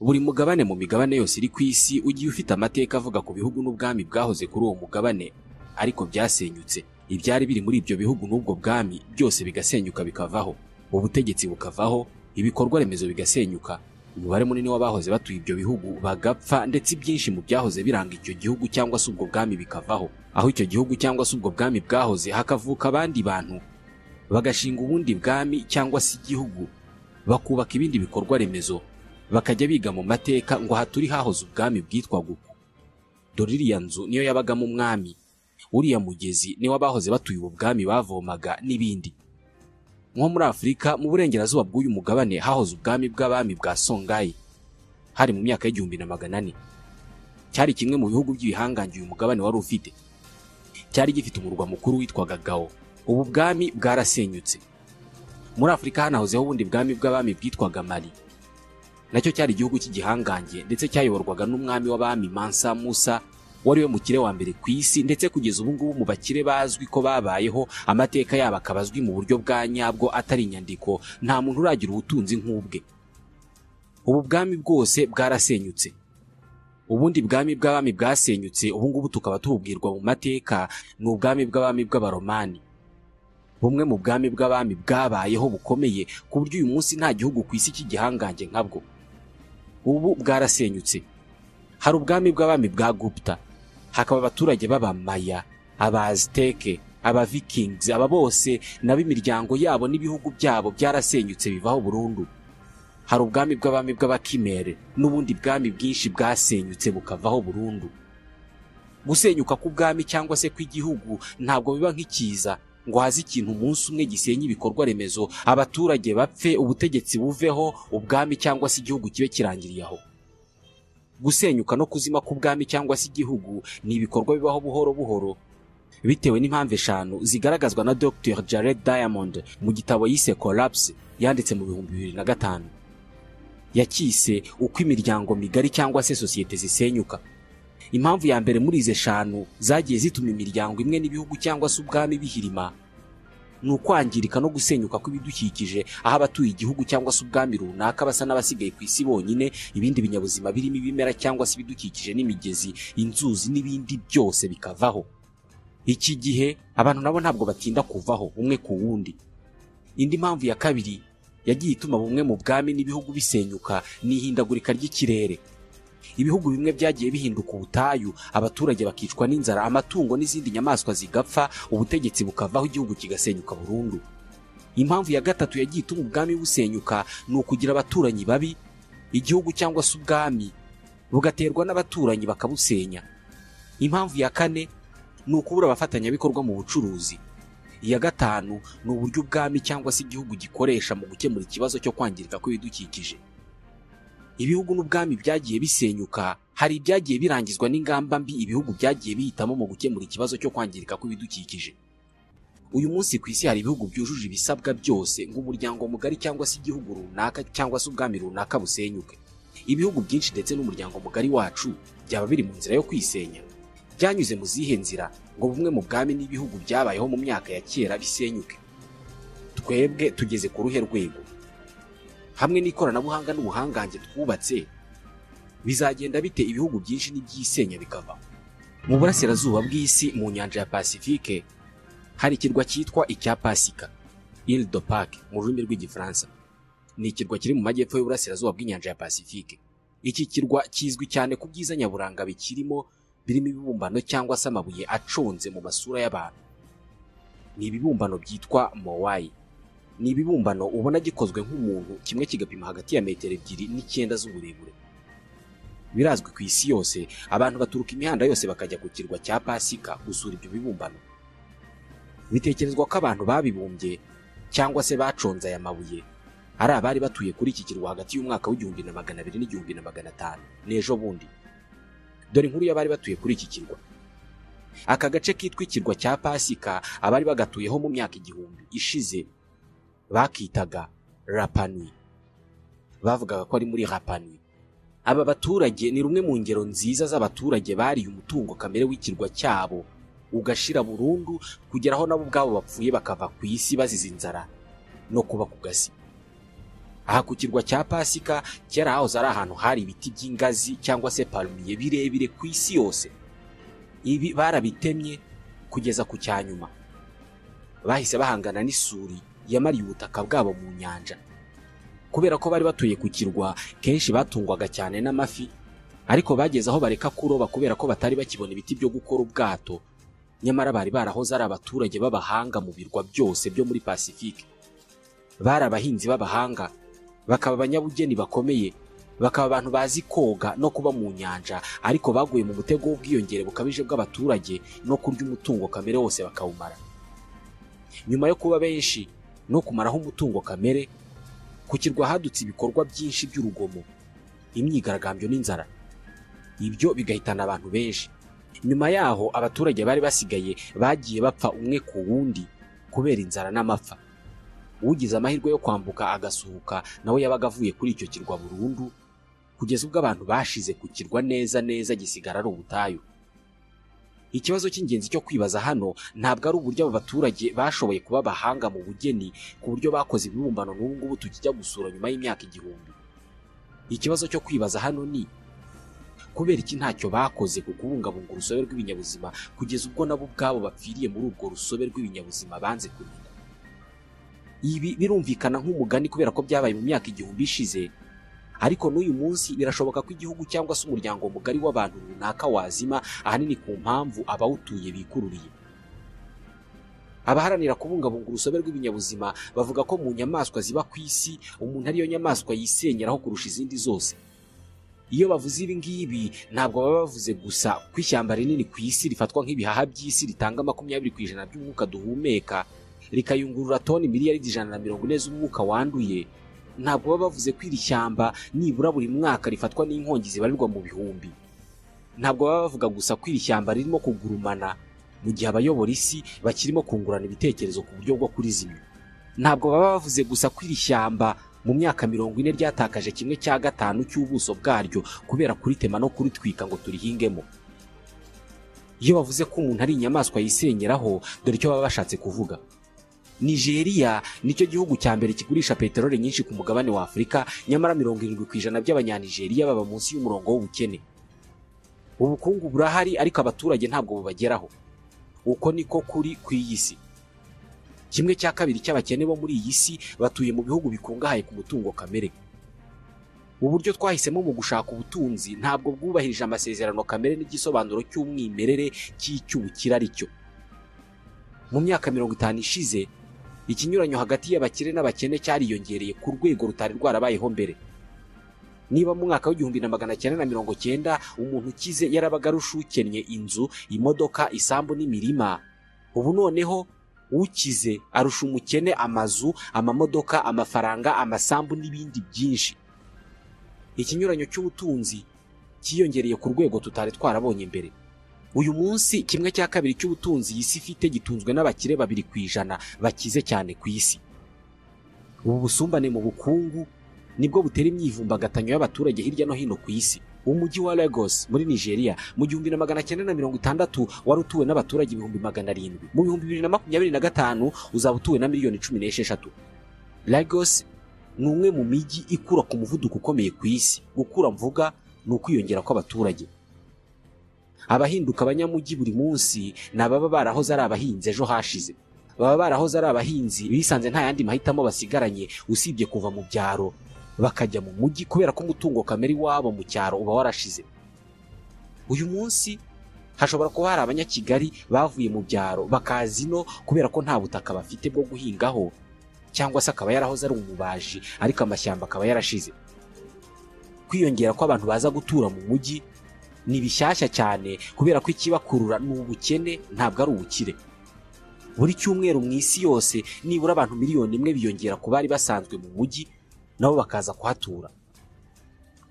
buri mugabane mu migabane yose iri ku isi ugiye ufite amateka avuga ku bihugu n'ubwami bwahoze kuri uwo mugabane ariko byasenyutse ibyari biri muri ibyo bihugu n'ubwo bwami byose bigasenyuka bikavaho ubutegetsi bukavaho ibikorwa remezo bigasenyuka umubare munini w'abahoze batuye ibyo bihugu bagapfa ndetse ibyinshi mu byahoze biranga icyo gihugu cyangwa se ubwo bwami bikavaho aho icyo gihugu cyangwa se ubwo bwami bwahoze hakavuka abandi bantu bagashinga ubundi bwami cyangwa se igihugu bakubaka ibindi bikorwa remezo bakajya biga mu mateka ngo haturi hahoze ubwami bwitwaga uku dore iriya nzu niyo yabagamo umwami uriya mugezi niwo abahoze batuye ubu bwami bavomaga n'ibindi nko muri afurika mu burengerazuba bw'uyu mugabane hahoze ubwami bw'abami bwa songayi hari mu myaka y'igihumbi na magana ane cyari kimwe mu bihugu by'ibihangange uyu mugabane wari ufite cyari gifite umurwa mukuru witwaga gao ubu bwami bwarasenyutse muri afurika hanahozeho ubundi bwami bw'abami bwitwaga mali nacyo cyari igihugu cy'igihangange ndetse cyayoborwaga n'umwami w'abami mansa musa wari we mukire wa mbere ku isi ndetse kugeza ubu ngubu mu bakire bazwi ko babayeho amateka yabo akaba azwi mu buryo bwa nyabwo atari inyandiko nta muntu uragira ubutunzi nk'ubwe ubu bwami bwose bwarasenyutse ubundi bwami bw'abami bwasenyutse ubu ngubu tukaba tububwirwa mu mateka ni ubwami bw'abami bw'abaromani bumwe mu bwami bw'abami bwabayeho bukomeye ku buryo uyu munsi nta gihugu ku isi cy'igihangange nkabwo ubu bwarasenyutse hari ubwami bw'abami bwa gupta hakaba abaturage b'abamaya abaziteke abavikings aba bose nabo imiryango yabo n'ibihugu byabo byarasenyutse bivaho burundu hari ubwami bw'abami bw'abakimere n'ubundi bwami bwinshi bwasenyutse bukavaho burundu gusenyuka k'ubwami cyangwa se kw'igihugu ntabwo biba nk'ikiza ngo haze ikintu umunsi umwe gisenya ibikorwa remezo abaturage bapfe ubutegetsi buveho ubwami cyangwa se igihugu kibe kirangiriye aho gusenyuka no kuzima k'ubwami cyangwa se igihugu ni ibikorwa bibaho buhoro buhoro bitewe n'impamvu eshanu zigaragazwa na Dr Jared Diamond mu gitabo yise Collapse yanditse mu bihumbi bibiri na gatanu yacyise uko imiryango migari cyangwa se sosiyete zisenyuka impamvu ya mbere muri izi eshanu zagiye zituma imiryango imwe n'ibihugu cyangwa se ubwami bihirima ni ukwangirika no gusenyuka kw'ibidukikije aho abatuye igihugu cyangwa se ubwami runaka basa n'abasigaye ku isi bonyine ibindi binyabuzima birimo ibimera cyangwa se ibidukikije n'imigezi inzuzi n'ibindi byose bikavaho iki gihe abantu nabo ntabwo batinda kuvaho umwe ku wundi indi mpamvu ya kabiri yagiye ituma bumwe mu bwami n'ibihugu bisenyuka ni ihindagurika ry'ikirere ibihugu bimwe byagiye bihinduka ubutayu abaturage bakicwa n'inzara amatungo n'izindi nyamaswa zigapfa ubutegetsi bukavaho igihugu kigasenyuka burundu impamvu ya gatatu yagiye ituma ubwami busenyuka ni ukugira abaturanyi babi igihugu cyangwa se ubwami bugaterwa n'abaturanyi bakabusenya impamvu ya kane ni ukubura abafatanyabikorwa mu bucuruzi iya gatanu ni uburyo ubwami cyangwa se igihugu gikoresha mu gukemura ikibazo cyo kwangirika kw'ibidukikije ibihugu n'ubwami byagiye bisenyuka hari ibyagiye birangizwa n'ingamba mbi ibihugu byagiye bihitamo mu gukemura ikibazo cyo kwangirika kw'ibidukikije uyu munsi ku isi hari ibihugu byujuje ibisabwa byose ngo umuryango mugari cyangwa se igihugu runaka cyangwa se ubwami runaka busenyuke ibihugu byinshi ndetse n'umuryango mugari wacu byaba biri mu nzira yo kwisenya byanyuze mu zihe nzira ngo bumwe mu bwami n'ibihugu byabayeho mu myaka ya kera bisenyuke twebwe tugeze ku ruhe rwego hamwe n'ikoranabuhanga n'ubuhangange twubatse bizagenda bite ibihugu byinshi n'ibyisenya bikava mu burasirazuba bw'isi mu nyanja ya pasifike hari ikirwa cyitwa icya pasika ile de Pâques mu rurimi rw'igifaransa ni ikirwa kiri mu majyepfo y'uburasirazuba bw'inyanja ya pasifike iki kirwa kizwi cyane ku byiza nyaburanga bikirimo birimo ibibumbano cyangwa se amabuye aconze mu masura y'abantu ni ibibumbano byitwa mowayi ni ibibumbano ubona gikozwe nk'umuntu kimwe kigapima hagati ya metero ebyiri n'icyenda z'uburebure birazwi ku isi yose abantu baturuka imihanda yose bakajya ku kirwa cya pasika gusura ibyo bibumbano bitekerezwa ko abantu babibumbye cyangwa se baconze aya mabuye ari abari batuye kuri iki kirwa hagati y'umwaka w'igihumbi na magana abiri n'igihumbi na magana atanu n'ejo bundi dore inkuru y'abari batuye kuri iki kirwa aka gace kitwa ikirwa cya pasika abari bagatuyeho mu myaka igihumbi ishize bakitaga rapanui bavugaga ko ari muri rapanui aba baturage ni rumwe mu ngero nziza z'abaturage bariye umutungo kamere w'ikirwa cyabo ugashira burundu kugera aho nabo ubwabo bapfuye bakava ku isi bazize inzara no kuba ku gasi aha ku kirwa cya pasika kera hahoze ari ahantu hari ibiti by'ingazi cyangwa se parumiye birebire ku isi yose ibi barabitemye kugeza ku cya nyuma bahise bahangana n'isuri yamariye ubutaka bwabo mu nyanja kubera ko bari batuye ku kirwa kenshi batungwaga cyane n'amafi ariko bageze aho bareka kuroba kubera ko batari bakibona ibiti byo gukora ubwato nyamara bari barahoze ari abaturage b'abahanga mu birwa byose byo muri pasifike bari abahinzi b'abahanga bakaba abanyabugeni bakomeye bakaba abantu bazi koga no kuba mu nyanja ariko baguye mu mutego w'ubwiyongere bukabije bw'abaturage no kurya umutungo kamere wose bakawumara nyuma yo kuba benshi no kumaraho umutungo kamere ku kirwa hadutse ibikorwa byinshi by'urugomo imyigaragambyo n'inzara ibyo bigahitana abantu benshi nyuma yaho abaturage bari basigaye bagiye bapfa umwe ku wundi kubera inzara n'amapfa ugize amahirwe yo kwambuka agasuhuka nawe yabaga avuye kuri icyo kirwa burundu kugeza ubwo abantu bashize ku kirwa neza neza gisigara ari ubutayu ikibazo cy'ingenzi cyo kwibaza hano ntabwo ari uburyo abo baturage bashoboye kuba abahanga mu bugeni ku buryo bakoze ibibumbano n'ubu ngubu tukijya gusura nyuma y'imyaka igihumbi ikibazo cyo kwibaza hano ni kubera iki ntacyo bakoze ku kubungabunga urusobe rw'ibinyabuzima kugeza ubwo nabo ubwabo bapfiriye muri urwo rusobe rw'ibinyabuzima banze kumenya ibi birumvikana nk'umugani kubera ko byabaye mu myaka igihumbi ishize ariko n'uyu munsi birashoboka ko igihugu cyangwa se umuryango mugari w'abantu runaka wazima ahanini ku mpamvu abawutuye bikururiye abaharanira kubungabunga urusobe rw'ibinyabuzima bavuga ko mu nyamaswa ziba ku isi umuntu ariyo nyamaswa yisenyeraho kurusha izindi zose iyo bavuze ibi ngibi ntabwo baba bavuze gusa ko ishyamba rinini ku isi rifatwa nk'ibihaha by'isi ritanga makumyabiri ku ijana by'umwuka duhumeka rikayungurura toni miliyari ijana na mirongo ine z'umwuka wanduye ntabwo baba bavuze ko iri shyamba nibura buri mwaka rifatwa n'inkongi zibarirwa mu bihumbi ntabwo baba bavuga gusa ko iri shyamba ririmo kugurumana mu gihe abayobora isi bakirimo kungurana ibitekerezo ku buryo bwo kurizimya ntabwo baba bavuze gusa ko iri shyamba mu myaka mirongo ine ryatakaje kimwe cya gatanu cy'ubuso bwaryo kubera kuritema no kuritwika ngo turihingemo iyo bavuze ko umuntu ari inyamaswa yisenyeraho dore icyo baba bashatse kuvuga nigeria nicyo gihugu cya mbere kigurisha peteroli nyinshi ku mugabane wa afurika nyamara mirongo irindwi ku ijana by'abanyanigeriya baba munsi y'umurongo w'ubukene ubukungu burahari ariko abaturage ntabwo bubageraho uko niko kuri ku iyi si kimwe cya kabiri cy'abakene bo muri iyi si batuye mu bihugu bikungahaye ku mutungo kamere uburyo twahisemo mu gushaka ubutunzi ntabwo bwubahirije amasezerano kamere n'igisobanuro cy'umwimerere cy'icy'ubukire ari cyo mu myaka mirongo itanu ishize ikinyuranyo hagati y'abakire n'abakene cyariyongereye ku rwego rutari rwarabayeho mbere niba mu mwaka w'igihumbi na magana cyenda na mirongo cyenda umuntu ukize yarabaga arushukennye inzu imodoka isambu n'imirima ubu noneho ukize arusha umukene amazu amamodoka amafaranga amasambu n'ibindi byinshi ikinyuranyo cy'ubutunzi cyiyongereye ku rwego tutari twarabonye mbere uyu munsi kimwe cya kabiri cy'ubutunzi iyi si ifite gitunzwe n'abakire babiri ku ijana bakize cyane ku isi ubu busumbane mu bukungu nibwo butera imyivumbagatanyo y'abaturage hirya no hino ku isi umujyi wa Lagos muri nigeria mu gihumbi na magana cyenda na mirongo itandatu wari utuwe n'abaturage ibihumbi magana arindwi mu bihumbi bibiri na makumyabiri na gatanu uzaba utuwe na miliyoni cumi n'esheshatu Lagos ni umwe mu mijyi ikura ku muvuduko ukomeye ku isi gukura mvuga ni ukwiyongera kw'abaturage abahinduka abanyamujyi buri munsi ni ababa barahoze ari abahinzi ejo hashize baba barahoze ari abahinzi bisanze nta yandi mahitamo basigaranye usibye kuva mu byaro bakajya mu mujyi kubera ko umutungo kamere iwabo mu cyaro uba warashize uyu munsi hashobora kuba hari abanyakigali bavuye mu byaro bakaza ino kubera ko nta butaka bafite bwo guhingaho cyangwa se akaba yarahoze ari umubaji ariko amashyamba akaba yarashize kwiyongera ko abantu baza gutura mu mujyi ni bishyashya cyane kubera ko ikibakurura ni ubukene ntabwo ari ubukire buri cyumweru mu isi yose nibura abantu miliyoni imwe biyongera ku bari basanzwe mu mujyi nabo bakaza kuhatura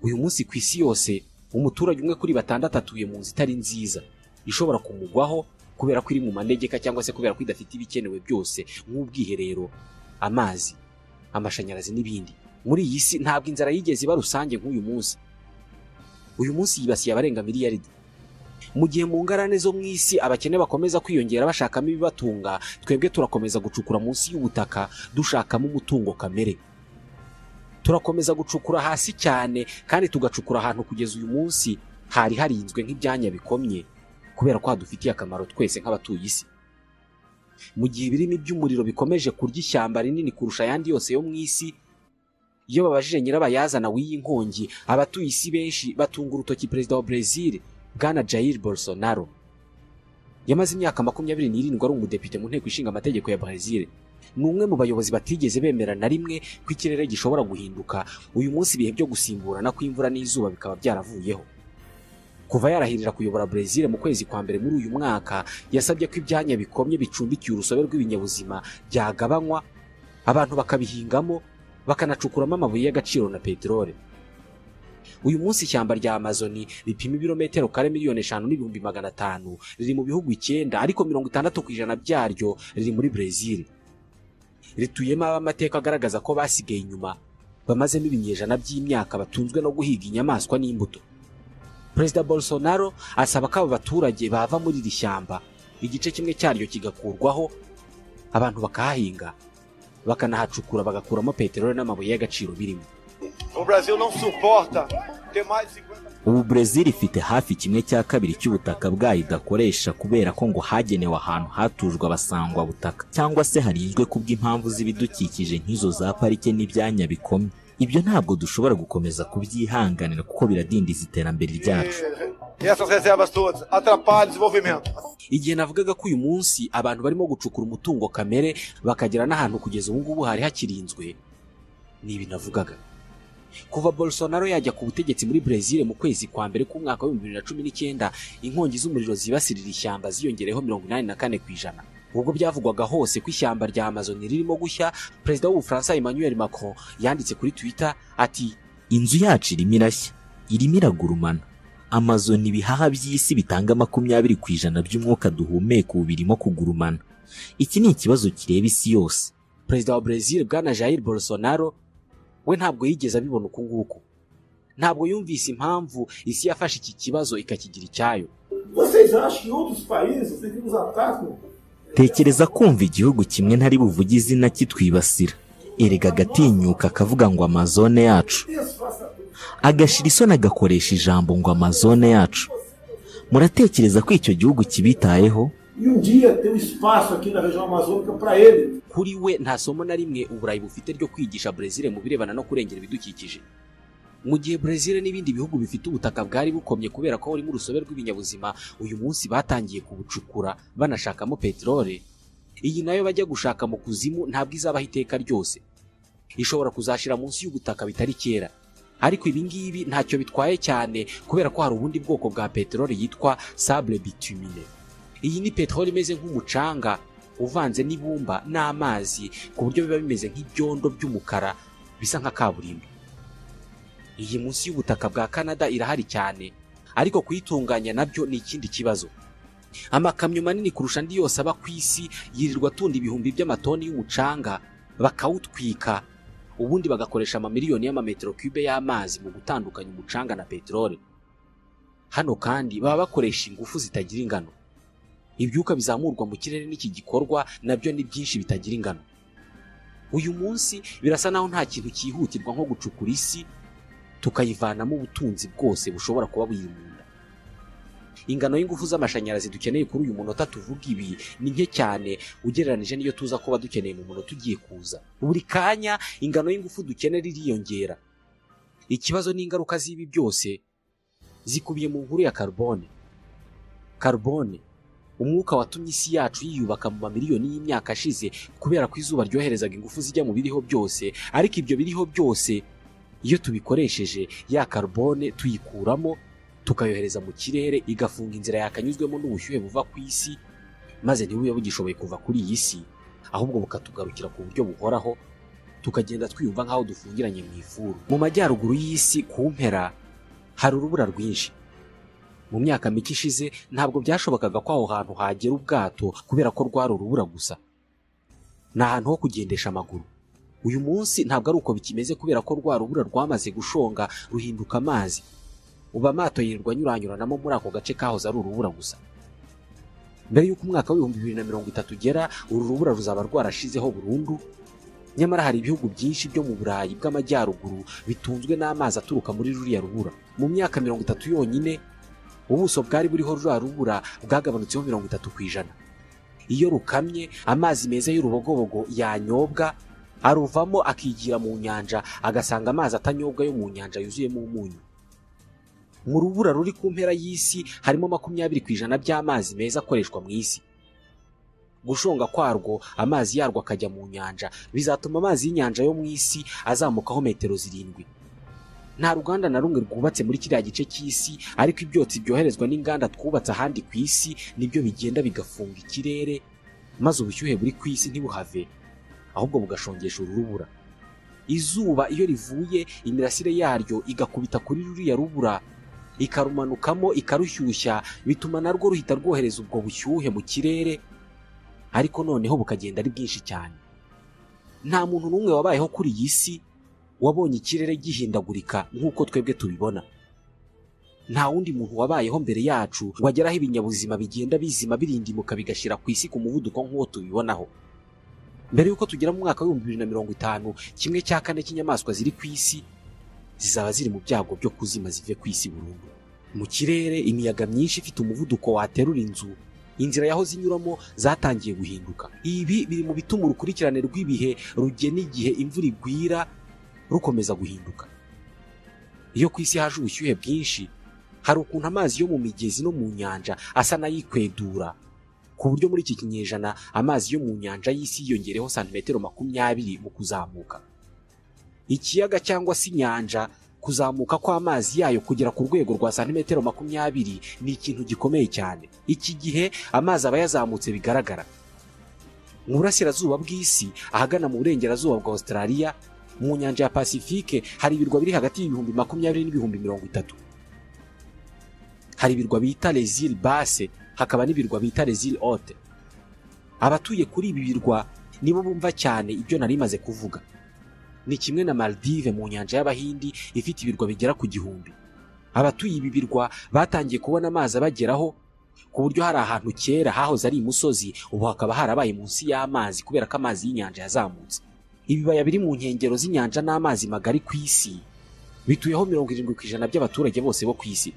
uyu munsi ku isi yose umuturage umwe kuri batandatu atuye mu nzu itari nziza ishobora kumugwaho kubera ko iri mu manegeka cyangwa se kubera ko idafite ibikenewe byose nk'ubwiherero amazi amashanyarazi n'ibindi muri iyi si ntabwo inzara yigeze iba rusange nk'uyu munsi uyu munsi yibasiye abarenga miliyaridi mu gihe mu ngarane zo mu isi abakene bakomeza kwiyongera bashakamo ibibatunga twebwe turakomeza gucukura munsi y'ubutaka dushakamo umutungo kamere turakomeza gucukura hasi cyane kandi tugacukura ahantu kugeza uyu munsi hari harinzwe nk'ibyanya bikomye kubera ko hadufitiye akamaro twese nk'abatuye isi mu gihe ibirimi by'umuriro bikomeje kurya ishyamba rinini kurusha ayandi yose yo mu isi iyo babajije nyirabayazana w'iyi nkongi abatuye isi benshi batunga urutoki perezida wa Brezil bwana Jair Bolsonaro yamaze imyaka makumyabiri n'irindwi ari umudepite mu nteko ishinga amategeko ya Brezil ni umwe mu bayobozi batigeze bemera na rimwe ko ikirere gishobora guhinduka uyu munsi ibihe byo gusimburana kw'imvura n'izuba bikaba byaravuyeho kuva yarahirira kuyobora Brezil mu kwezi kwa mbere muri uyu mwaka yasabye ko ibyanya bikomye bicumbikiye urusobe rw'ibinyabuzima byagabanywa abantu bakabihingamo bakanacukuramo amabuye y'agaciro na peteroli uyu munsi ishyamba rya amazoni ripima ibirometero kare miliyoni eshanu n'ibihumbi magana atanu riri mu bihugu icyenda ariko mirongo itandatu ku ijana byaryo riri muri Brezil rituyemo amateka agaragaza ko basigaye inyuma bamazemo ibinyejana by'imyaka batunzwe no guhiga inyamaswa n'imbuto perezida Bolsonaro asaba ko abo baturage bava muri iri shyamba igice kimwe cyaryo kigakurwaho abantu bakahahinga bakanahacukura bagakuramo peteroli n'amabuye y'agaciro birimo O Brasil não suporta ter mais de 50 ubu Brezil ifite hafi kimwe cya kabiri cy'ubutaka bwayo idakoresha kubera ko ngo hagenewe ahantu hatujwe abasangwa butaka cyangwa se harinzwe kubw'impamvu z'ibidukikije nk'izo za parike n'ibyanya bikomye ibyo ntabwo dushobora gukomeza kubyihanganira kuko biradindiza iterambere ryacu e essas reservas todas atrapalham o desenvolvimento. igihe navugaga ko uyu munsi abantu barimo gucukura umutungo kamere bakagera n'ahantu kugeza ubu ngubu hari hakirinzwe ni ibi navugaga kuva Bolsonaro yajya ku butegetsi muri Brezil mu kwezi kwa mbere k'umwaka w'ibihumbi bibiri na cumi n'icyenda inkongi z'umuriro zibasirira ishyamba ziyongereyeho mirongo inani na kane ku ijana ubwo byavugwaga hose ko ishyamba rya Amazon ririmo gushya perezida w'ubufaransa Emmanuel Macron yanditse kuri Twitter ati inzu yacu irimo irashya irimo iragurumana amazu ni ibihaha by'isi bitanga makumyabiri ku ijana by'umwuka duhumeka ubu birimo kugurumana iki ni ikibazo kireba isi yose perezida wa Brezil bwana Jair Bolsonaro we ntabwo yigeze abibona uku nguku ntabwo yumvise impamvu isi yafashe iki kibazo ikakigira icyayo Vocês acham que outros países que nos atacam tekereza kumva igihugu kimwe ntari buvuge izina kitwibasira erega agatinyuka akavuga ngo amazone yacu isso faça tudo? agashira isoni agakoresha ijambo ngo amazone yacu muratekereza ko icyo gihugu kibitayeho E um dia ter um espaço aqui na região amazônica para ele. kuri we nta somo na rimwe uburayi bufite ryo kwigisha Brezil mu birebana no kurengera ibidukikije mu gihe Brezil n'ibindi bihugu bifite ubutaka bwari bukomye kubera ko buri mu rusobe rw'ibinyabuzima uyu munsi batangiye kubucukura banashakamo peteroli iyi nayo bajya gushaka mu kuzimu ntabwo izabaho iteka ryose ishobora kuzashira munsi y'ubutaka bitari kera ariko ibi ngibi ntacyo bitwaye cyane kubera ko hari ubundi bwoko bwa peteroli yitwa sable bitumine iyi ni peteroli imeze nk'umucanga uvanze n'ibumba n'amazi ku buryo biba bimeze nk'ibyondo by'umukara bisa nka kaburimbo iyi munsi y'ubutaka bwa Canada irahari cyane ariko kuyitunganya nabyo ni ikindi kibazo amakamyo manini kurusha andi yose aba ku isi yirirwa atunda ibihumbi by'amatoni y'umucanga bakawutwika ubundi bagakoresha amamiliyoni y'amametero cube y'amazi mu gutandukanya umucanga na peteroli hano kandi baba bakoresha ingufu zitagira ingano ibyuka bizamurwa mu kirere n'iki gikorwa nabyo ni byinshi bitagira ingano uyu munsi birasa naho nta kintu cyihutirwa nko gucukura isi tukayivanamo ubutunzi bwose bushobora kuba buyiri mu nda ingano y'ingufu z'amashanyarazi dukeneye kuri uyu munota tuvuga ibi ni nke cyane ugereranije n'iyo tuza kuba dukeneye mu munota ugiye kuza buri kanya ingano y'ingufu dukenera iriyongera ikibazo n'ingaruka z'ibi byose zikubiye mu nkuru ya carbone carbone umwuka watumye isi yacu yiyubaka mu mamiliyoni y'imyaka ashize kubera ko izuba ryoherezaga ingufu zijya mu biriho byose ariko ibyo biriho byose iyo tubikoresheje ya carbone tuyikuramo tukayohereza mu kirere igafunga inzira yakanyuzwemo n'ubushyuhe buva ku isi maze ntibube bugishoboye kuva kuri iyi si ahubwo bukatugarukira ku buryo buhoraho tukagenda twiyumva nk'aho dufungiranye mu ifuru mu majyaruguru y'isi ku mpera hari urubura rwinshi mu myaka mike ishize ntabwo byashobokaga ko aho hantu hagera ubwato kubera ko rwari urubura gusa ni ahantu ho kugendesha amaguru uyu munsi ntabwo ari uko bikimeze kubera ko rwa rubura rwamaze gushonga ruhinduka amazi ubu amato yirirwa anyuranyuranamo muri ako gace kahoze ari urubura gusa mbere y'uko umwaka w'ibihumbi bibiri na mirongo itatu ugera uru rubura ruzaba rwarashizeho burundu nyamara hari ibihugu byinshi byo mu burayi bw'amajyaruguru bitunzwe n'amazi aturuka muri ruriya rubura mu myaka mirongo itatu yonyine ubuso bwari buriho ruriya rubura bwagabanutseho mirongo itatu ku ijana iyo rukamye amazi meza y'urubogobogo yanyobwa aruvamo akigira mu nyanja agasanga amazi atanyobwa yo mu nyanja yuzuyemo umunyu mu rubura ruri ku mpera y'isi harimo makumyabiri ku ijana by'amazi meza akoreshwa mu isi gushonga kwarwo amazi yarwo akajya mu nyanja bizatuma amazi y'inyanja yo mu isi azamukaho metero zirindwi nta ruganda na rumwe rwubatse muri kiriya gice cy'isi ariko ibyotsi byoherezwa n'inganda twubatse ahandi ku isi nibyo bigenda bigafunga ikirere maze ubushyuhe buri ku isi ntibuhave ahubwo bugashongesha urubura izuba iyo rivuye imirasire yaryo igakubita kuri ruriya rubura ikarumanukamo ikarushyushya bituma narwo ruhita rwohereza ubwo bushyuhe mu kirere ariko noneho bukagenda ari bwinshi cyane nta muntu n'umwe wabayeho kuri iyi si wabonye ikirere gihindagurika nk'uko twebwe tubibona nta wundi muntu wabayeho mbere yacu wageraho ibinyabuzima bigenda bizima birindimuka bigashyira ku isi ku muvuduko nk'uwo tubibonaho mbere y'uko tugera mu mwaka w'ibihumbi bibiri na mirongo itanu kimwe cya kane cy'inyamaswa ziri ku isi zizaba ziri mu byago byo kuzima zive ku isi burundu mu kirere imiyaga myinshi ifite umuvuduko waterura inzu inzira yaho zinyuramo zatangiye guhinduka ibi biri mu bituma urukurikirane rw'ibihe rugena igihe imvura igwira rukomeza guhinduka iyo ku isi haje ubushyuhe bwinshi hari ukuntu amazi yo mu migezi no mu nyanja asa n'ayikwedura ku buryo muri iki kinyejana amazi yo mu nyanja y'isi yiyongereho santimetero makumyabiri mu kuzamuka ikiyaga cyangwa se inyanja kuzamuka kw'amazi yayo kugera ku rwego rwa santimetero makumyabiri ni ikintu gikomeye cyane iki gihe amazi aba yazamutse bigaragara mu burasirazuba bw'isi ahagana mu burengerazuba bwa australia mu nyanja ya pasifike hari ibirwa biri hagati y'ibihumbi makumyabiri n'ibihumbi mirongo itatu hari ibirwa bita resile base hakaba n'ibirwa bita resile ote abatuye kuri ibi birwa nibo bumva cyane ibyo nari maze kuvuga ni kimwe na Maldive mu nyanja y'Abahindi ifite ibirwa bigera ku gihumbi abatuye ibi birwa batangiye kubona amazi abageraho ku buryo hari ahantu kera hahoze ari imusozi ubu hakaba harabaye munsi y'amazi kubera ko amazi y'inyanja yazamutse ibibaya biri mu nkengero z'inyanja n'amazi magari ku isi bituyeho mirongo irindwi ku ijana by'abaturage bose bo ku isi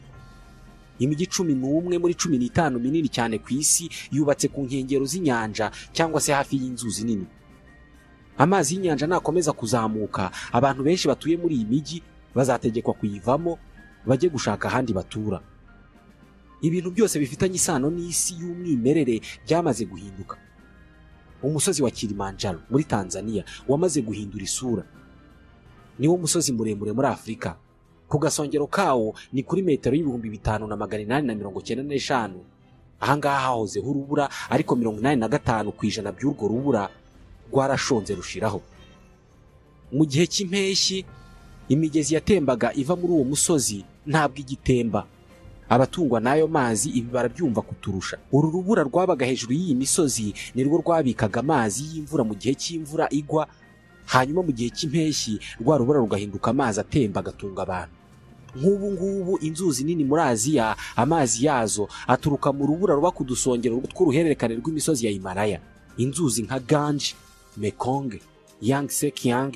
imijyi cumi n'umwe muri cumi n'itanu minini cyane ku isi yubatse ku nkengero z'inyanja cyangwa se hafi y'inzuzi nini amazi y'inyanja nakomeza kuzamuka abantu benshi batuye muri iyi mijyi bazategekwa kuyivamo bajye gushaka ahandi batura ibintu byose bifitanye isano n'isi y'umwimerere byamaze guhinduka umusozi wa kilimanjaro muri tanzania wamaze guhindura isura niwo musozi muremure muri afurika ku gasongero kawo ni kuri metero y'ibihumbi bitanu na magana inani na mirongo cyenda n'eshanu ahangaha hahozeho urubura ariko mirongo inani na gatanu ku ijana by'urwo rubura rwarashonze rushiraho mu gihe cy'impeshyi imigezi yatembaga iva muri uwo musozi ntabwo igitemba abatungwa n'ayo mazi ibi barabyumva kuturusha uru rubura rwabaga hejuru y'iyi misozi nirwo rwabikaga amazi y'imvura mu gihe cy'imvura igwa hanyuma mu gihe cy'impeshyi rwa rubura rugahinduka amazi atemba agatunga abantu nk'ubu ngubu inzuzi nini muri aziya amazi yazo aturuka mu rubura ruba ku dusongero tw'uruhererekane rw'imisozi ya himalaya inzuzi nka ganji Mekong, Yangtze Kiang,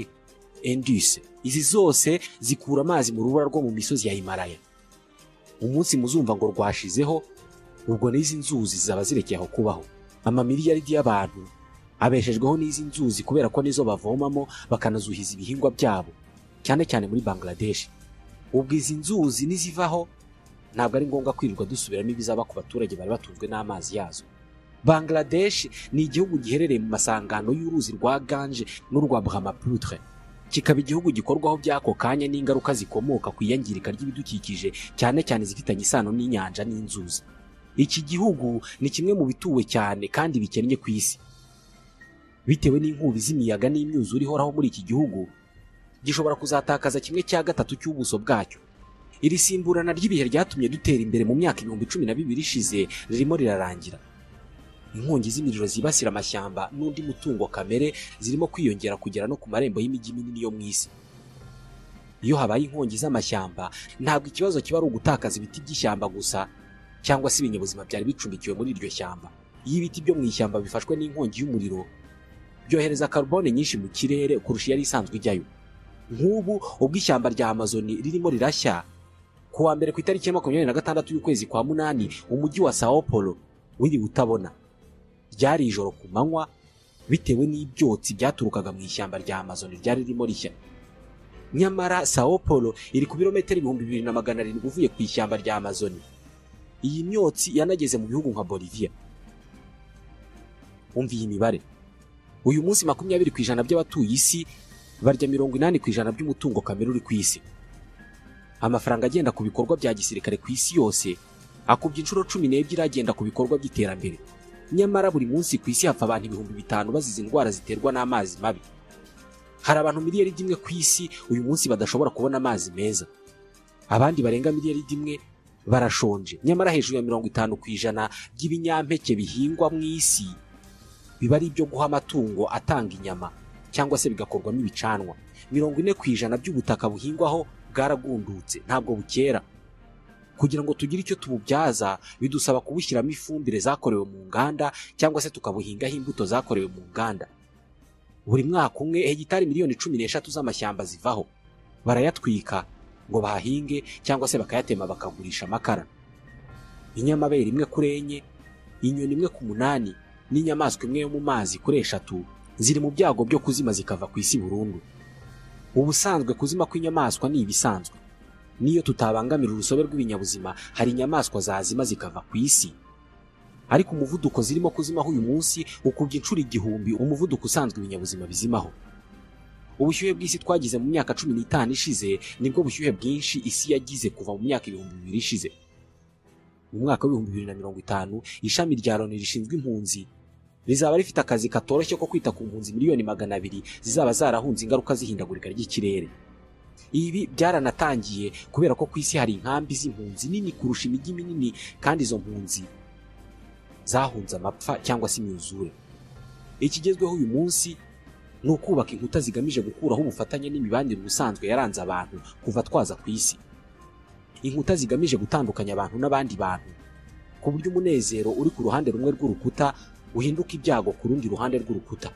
Indus. Izi zose zikura amazi mu rubura rwo mu misozi ya Himalaya. Umunsi muzumva ngo rwashizeho ubwo n'izi nzuzi zaba zirekeye aho kubaho. Amamiliyaridi y'abantu abeshejweho n'izi nzuzi kubera ko nizo bavomamo bakanazuhiza ibihingwa byabo cyane cyane muri Bangladesh. Ubwo izi nzuzi nizivaho ntabwo ari ngombwa kwirirwa dusubiramo ibizaba ku baturage bari batunzwe n'amazi yazo. Bangladesh ni igihugu giherereye mu masangano y'uruzi rwa Gange n'urwa Brahmaputra kikaba igihugu gikorwaho by'ako kanya n'ingaruka zikomoka ku iyangirika ry'ibidukikije cyane cyane zifitanye isano n'inyanja n'inzuzi iki gihugu ni kimwe mu bituwe cyane kandi bikennye ku isi bitewe n'inkubi z'imiyaga n'imyuzure ihoraho muri iki gihugu gishobora kuzatakaza kimwe cya gatatu cy'ubuso bwacyo iri simburana ry'ibihe ryatumye dutera imbere mu myaka ibihumbi cumi na bibiri ishize ririmo rirarangira inkongi z'imiriro zibasira amashyamba n'undi mutungo kamere zirimo kwiyongera kugera no ku marembo y'imijyi minini yo mu isi iyo habaye inkongi z'amashyamba ntabwo ikibazo kiba ari ugutakaza ibiti by'ishyamba gusa cyangwa se ibinyabuzima byari bicumbikiwe muri iryo shyamba iyo ibiti byo mu ishyamba bifashwe n'inkongi y'umuriro byohereza carbone nyinshi mu kirere kurusha iyari isanzwe ijyayo nk'ubu ubwo ishyamba rya amazoni ririmo rirashya ku wa mbere ku itariki ya makumyabiri na gatandatu y'ukwezi kwa munani umujyi wa sao paulo wiri utabona ryari ijoro ku manywa bitewe n'ibyotsi byaturukaga mu ishyamba rya amazoni ryari ririmo rishya nyamara sao paulo iri ku birometero ibihumbi bibiri na magana arindwi uvuye ku ishyamba rya amazoni iyi myotsi yanageze mu bihugu nka bolivia umva iyi mibare uyu munsi makumyabiri ku ijana by'abatuye isi barya mirongo inani ku ijana by'umutungo kamere uri ku isi amafaranga agenda ku bikorwa bya gisirikare ku isi yose akubye inshuro cumi n'ebyiri agenda ku bikorwa by'iterambere nyamara buri munsi ku isi hapfa abantu ibihumbi bitanu bazize indwara ziterwa n'amazi mabi hari abantu miliyari imwe ku isi uyu munsi badashobora kubona amazi meza abandi barenga miliyari imwe barashonje nyamara hejuru ya mirongo itanu ku ijana by'ibinyampeke bihingwa mu isi biba ari ibyo guha amatungo atanga inyama cyangwa se bigakorwamo ibicanwa mirongo ine ku ijana by'ubutaka buhingwaho bwaragundutse ntabwo bukera kugira ngo tugire icyo tububyaza bidusaba kubushyiramo ifumbire zakorewe mu nganda cyangwa se tukabuhingaho imbuto zakorewe mu nganda buri mwaka umwe hegitari miliyoni cumi n'eshatu z'amashyamba zivaho barayatwika ngo bahahinge cyangwa se bakayatema bakagurisha amakara inyamabere imwe kuri enye inyoni imwe ku munani n'inyamaswa imwe yo mu mazi kuri eshatu ziri mu byago byo kuzima zikava ku isi burundu ubusanzwe kuzima kw'inyamaswa ni ibisanzwe niyo tutabangamira urusobe rw'ibinyabuzima hari inyamaswa zazima zikava ku isi ariko umuvuduko zirimo kuzimaho uyu munsi ukubye inshuro igihumbi umuvuduko usanzwe ibinyabuzima bizimaho ubushyuhe bw'isi twagize mu myaka cumi n'itanu ishize nibwo bushyuhe bwinshi isi yagize kuva mu myaka ibihumbi bibiri ishize mu mwaka w'ibihumbi bibiri na mirongo itanu ishami rya loni rishinzwe impunzi rizaba rifite akazi katoroshye ko kwita ku mpunzi miliyoni magana abiri zizaba zarahunze ingaruka z'ihindagurika ry'ikirere ibi byaranatangiye kubera ko ku isi hari inkambi z'impunzi nini kurusha imijyi minini kandi izo mpunzi zahunze amapfa cyangwa se imyuzure ikigezweho uyu munsi ni ukubaka inkuta zigamije gukuraho ubufatanye n'imibanire ubusanzwe yaranze abantu kuva twaza ku isi inkuta zigamije gutandukanya abantu n'abandi bantu ku buryo umunezero uri ku ruhande rumwe rw'urukuta uhinduka ibyago ku rundi ruhande rw'urukuta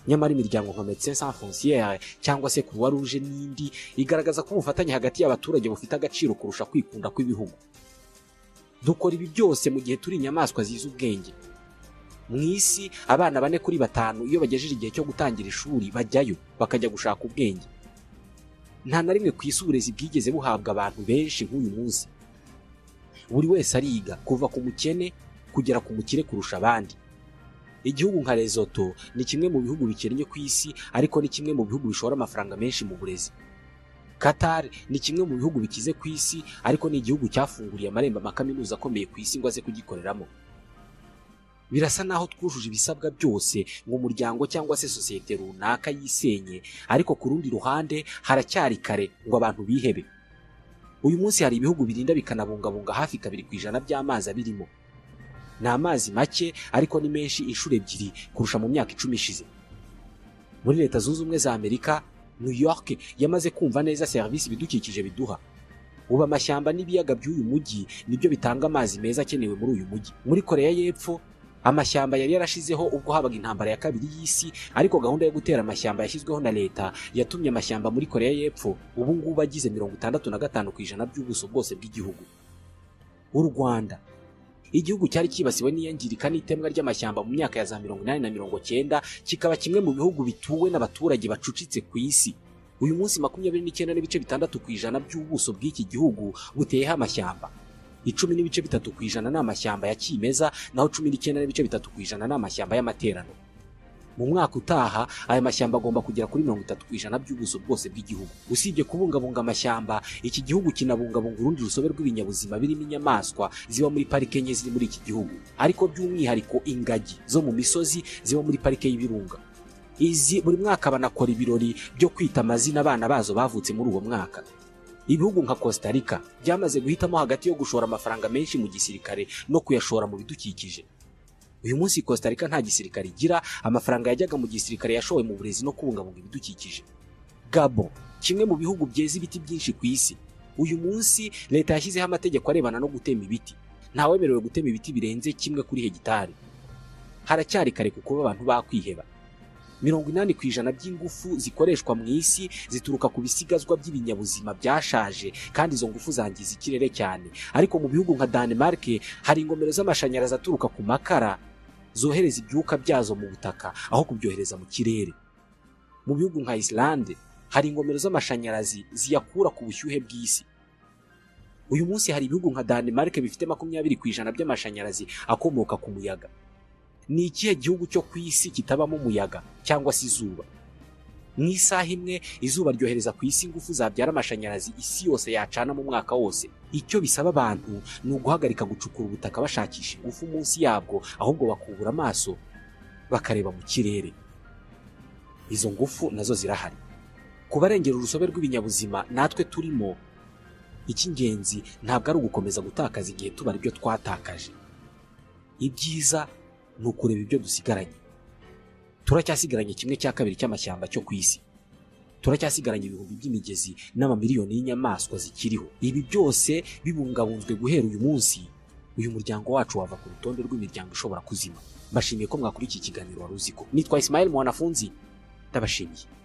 nyamara imiryango nka Médecins Sans Frontières cyangwa se Croix Rouge n'indi igaragaza ko ubufatanye hagati y'abaturage bufite agaciro kurusha kwikunda kw'ibihugu dukora ibi byose mu gihe turi inyamaswa zizi ubwenge mu isi abana bane kuri batanu iyo bagejeje igihe cyo gutangira ishuri bajyayo bakajya gushaka ubwenge nta na rimwe ku isi uburezi bwigeze buhabwa abantu benshi nk'uyu munsi buri wese ariga kuva ku mukene kugera ku mukire kurusha abandi igihugu nka Lesotho ni kimwe mu bihugu bikennye ku isi ariko ni kimwe mu bihugu bishora amafaranga menshi mu burezi Qatar ni kimwe mu bihugu bikize ku isi ariko ni igihugu cyafunguriye amarembo amakaminuza akomeye ku isi ngo aze kugikoreramo birasa naho twujuje ibisabwa byose ngo umuryango cyangwa se sosiyete runaka yisenye ariko ku rundi ruhande haracyari kare ngo abantu bihebe uyu munsi hari ibihugu birinda bikanabungabunga hafi kabiri ku ijana by'amazi abirimo ni amazi make ariko ni menshi inshuro ebyiri kurusha mu myaka icumi ishize muri leta zunze ubumwe za amerika new york yamaze kumva neza serivisi ibidukikije biduha ubu amashyamba n'ibiyaga by'uyu mujyi nibyo bitanga amazi meza akenewe muri uyu mujyi muri koreya y'epfo amashyamba yari yarashizeho ubwo habaga intambara ya kabiri y'isi ariko gahunda yo gutera amashyamba yashyizweho na leta yatumye amashyamba muri koreya y'epfo ubu ngubu agize mirongo itandatu na gatanu ku ijana by'ubuso bwose bw'igihugu u rwanda igihugu cyari cyibasiwe n'iyangirika n'itemwa ry'amashyamba mu myaka ya za mirongo inani na mirongo cyenda kikaba kimwe mu bihugu bituwe n'abaturage bacucitse ku isi uyu munsi makumyabiri n'icyenda n'ibice bitandatu ku ijana by'ubuso bw'iki gihugu buteyeho amashyamba icumi n'ibice bitatu ku ijana ni amashyamba ya kimeza naho cumi n'icyenda n'ibice bitatu ku ijana ni amashyamba y'amaterano mu mwaka utaha aya mashyamba agomba kugera kuri mirongo itatu ku ijana by'ubuso bwose bw'igihugu usibye kubungabunga amashyamba iki gihugu kinabungabunga urundi rusobe rw'ibinyabuzima birimo inyamaswa ziba muri parike enye ziri muri iki gihugu ariko by'umwihariko ingagi zo mu misozi ziba muri parike y'ibirunga izi buri mwaka banakora ibirori byo kwita amazina abana bazo bavutse muri uwo mwaka ibihugu nka costa rica byamaze guhitamo hagati yo gushora amafaranga menshi mu gisirikare no kuyashora mu bidukikije uyu munsi Costa Rica nta gisirikare igira amafaranga yajyaga mu gisirikare yashowe mu burezi no kubungabunga ibidukikije Gabon kimwe mu bihugu byeza ibiti byinshi ku isi uyu munsi leta yashyizeho amategeko arebana no gutema ibiti ntawemerewe gutema ibiti birenze kimwe kuri hegitari haracyari kare ku kuba abantu bakwiheba mirongo inani ku ijana by'ingufu zikoreshwa mu isi zituruka ku bisigazwa by'ibinyabuzima byashaje kandi izo ngufu zangiza ikirere cyane ariko mu bihugu nka Denmark hari ingomero z'amashanyarazi aturuka ku makara zohereza ibyuka byazo mu butaka aho kubyohereza mu kirere mu bihugu nka Islande hari ingomero z'amashanyarazi ziyakura ku bushyuhe bw'isi uyu munsi hari ibihugu nka Denmark bifite makumyabiri ku ijana by'amashanyarazi akomoka ku muyaga ni ikihe gihugu cyo ku isi kitabamo umuyaga cyangwa se izuba mu isaha imwe izuba ryohereza ku isi ingufu zabyara amashanyarazi isi yose yacana mu mwaka wose icyo bisaba abantu ni uguhagarika gucukura ubutaka bashakisha ingufu munsi yabwo ahubwo bakubura amaso bakareba mu kirere izo ngufu nazo zirahari ku barengera urusobe rw'ibinyabuzima natwe turimo icy'ingenzi ntabwo ari ugukomeza gutakaza igihe tuba ibyo twatakaje ibyiza ni ukureba ibyo dusigaranye turacyasigaranye kimwe cya kabiri cy'amashyamba cyo ku isi turacyasigaranye ibihumbi by'imigezi n'amamiliyoni y'inyamaswa zikiriho ibi byose bibungabunzwe guhera uyu munsi uyu muryango wacu wava ku rutonde rw'imiryango ishobora kuzima mbashimiye ko mwakurikiye ikiganiro wari uziko nitwa isimayeli mwanafunzi ndabashimiye